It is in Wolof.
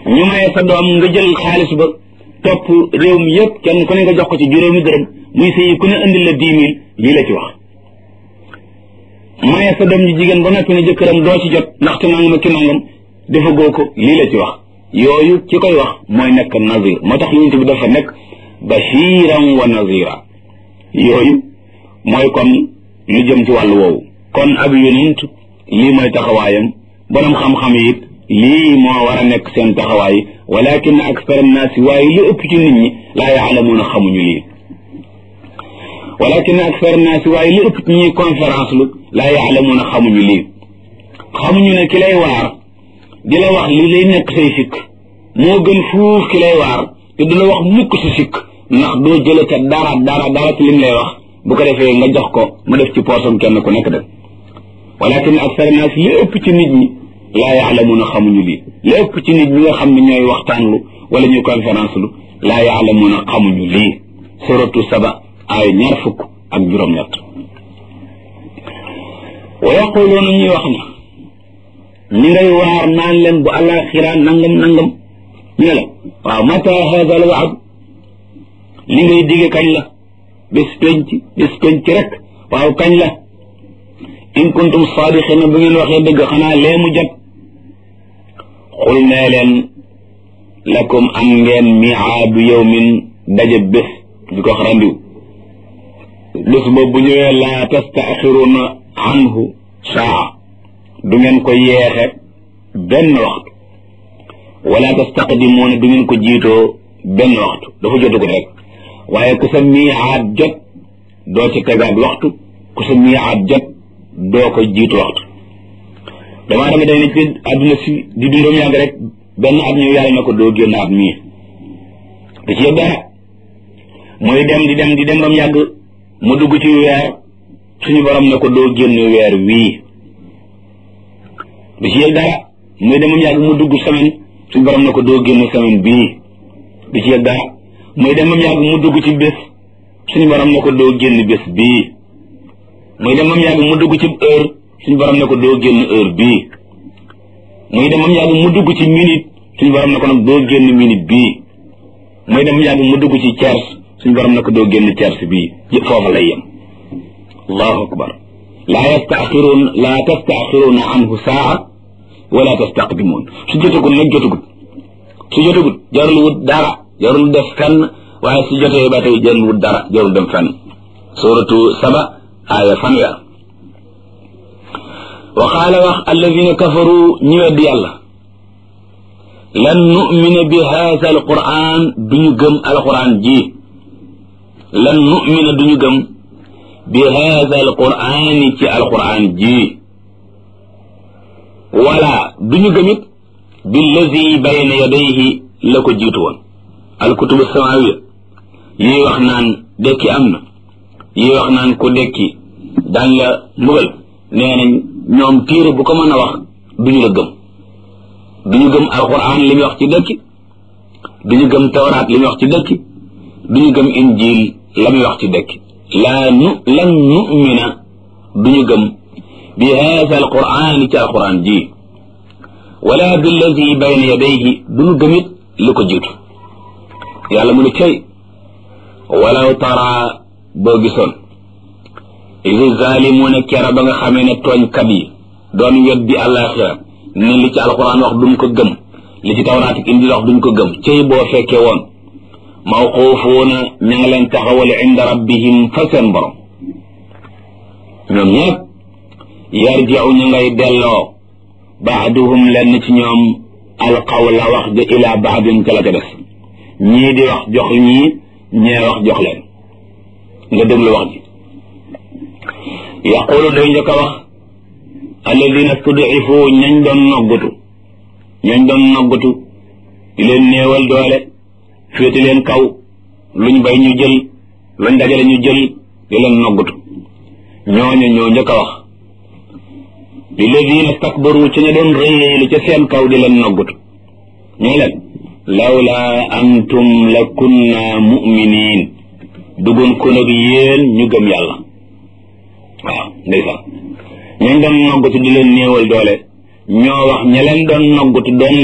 ñu maye sa doom nga jël xaalis ba topp réew mi yëpp kenn ku ne nga jox ko ci juróomi dërëm muy sëyi ku ne indil la dix mille lii la ci wax maye sa doom ji jigéen ba noppi ne jëkkëram doo ci jot ndaxte nangam ki nangam dafa goo ko lii la ci wax yooyu ci koy wax mooy nekk nazir moo tax yonent bi dafa nekk bashiran wa nazira yooyu mooy kon lu jëm ci wàllu woowu kon ab yonent lii mooy taxawaayam borom xam-xam yi it lii moo war a nekk seen taxawaay walakin akthar annaasi waaye li ëpp ci nit ñi laa yaalamuuna xamuñu lii walakin akthar annaasi waaye li ëpp ci ñuy conférence lu laa yaalamuuna xamuñu lii xamuñu ne ki lay waar di la wax li lay nekk say sikk moo gën fuuf ki lay waar te du la wax mukk si sikk ndax doo jële ca dara dara dara ci lim lay wax bu ko defee nga jox ko mu def ci poosam kenn ku nekk def walakin akthar naas li ëpp ci nit ñi laa yaalamuuna xamuñu lii li ëpp ci nit ñi nga xam ne ñooy waxtaanlu wala ñuy conférence lu laa yaalamuuna xamuñu lii suratu saba ay ñaar fukk ak juróom-ñett wa yaquluuna ñuy wax ne ñi ngay waar naan leen bu alaxira nangam nangam ñu ne la waaw mata hada al waad li ngay digge kañ la bés penc bés penc rek waaw kañ la in kuntum saadiqina bu ngeen waxee dëgg xanaa lee mu jot xul nee leen lakum am ngeen miaadu yawmin daje bés di ko wax randiw bés boobu bu ñëwee laa tastaaxiruna anhu saa du ngeen ko yeexe benn waxtu wala tastaqdimuuna du ngeen ko jiitoo benn waxtu dafa jotagut rek waaye ku sa miicaat jot doo ci tegaat waxtu ku sa miicaat jot doo ko jiitu waxtu damaa dama day ne ci àdduna si di dundam yàgg rek benn at ñëw yàlla na ko doo génn at mii da ci yëg dara muy dem di dem di dem bam yàgg mu dugg ci weer suñu borom ne ko doo génn weer wii da ci yëg dara muy dem bam yàgg mu dugg semaine suñu borom ne ko doo génn semaine bii da ci yëg dara muy dem bam yàgg mu dugg ci bés suñu borom ne ko doo génn bés bii muy dem bam yàgg mu dugg ci heure suñu borom ne ko doo génn heure bii muy dem bam yàgg mu dugg ci minute suñu borom ne ko nag doo génn minute bii muy dem bam yàgg mu dugg ci tiers suñu borom ne ko doo génn tiers bii foofa lay yem allahu akbar laa yastaaxiruun laa tastaaxiruuna anhu saa wala tastaqdimuun su jotagul nag jotagut su jotagut jarul wut dara jarul def fenn waaye su jotee ba tey jarul wut dara jarul dem fenn suratu saba aaya fanweer wa qaala wax alladina kafaru ñi weddi yàlla lan numina bi haada alquran duñu gëm alquran ji lan numina duñu gëm bi haada alqurani ci alquran ji wala duñu gëmit billazi bayna yadayhi la ko jiitu woon alkutubu samawiya yi wax naan dekki am na yi wax naan ku dekki daan la mbugal nee nañ ñoom téere bu ko mën a wax duñu la gëm duñu gëm alquran li muy wax ci dekki duñu gëm tawraat li muy wax ci dekki duñu gëm injil la muy wax ci dekki laa nu lan numina duñu gëm bi haada alquran ci alquran ji wala billazi bayna yadayhi duñu gëmit lu ko jiitu yàlla mu ne cay walaw tara boo gisoon isi zaalimuuna kera ba nga xamee ne tooñkat yi doon weddi àllaaxira ne li ci alquran wax duñ ko gëm li ci tawraat ak indi wax duñ ko gëm cay boo fekkee woon mawquufuuna ña nga leen taxawal inda rabbihim fa seen borom ñoom ñëpp yarjiu ñu ngay delloo baaduhum lenn ci ñoom alqawla wax ja ila baadin ca la ca des ñii di wax jox ñii ñee wax jox leen nga déglu wax ji yaqulu day njëkk a wax alladina studifu ñañ doon noggutu ñañ doon noggutu di leen néewal doole féete leen kaw luñ bay ñu jël luñ dajale ñu jël di leen noggutu ñooñu ñoo njëkk a wax lilladina stakbaru ci ña doon rëyeelu ca seen kaw di leen noggutu ñoo leen lawla antum la kunna muminin dugun ko nag yéen ñu gëm yàlla waaw ndeysaan ñañ doon noggutu di leen néewal doole ñoo wax ña leen doon noggutu doon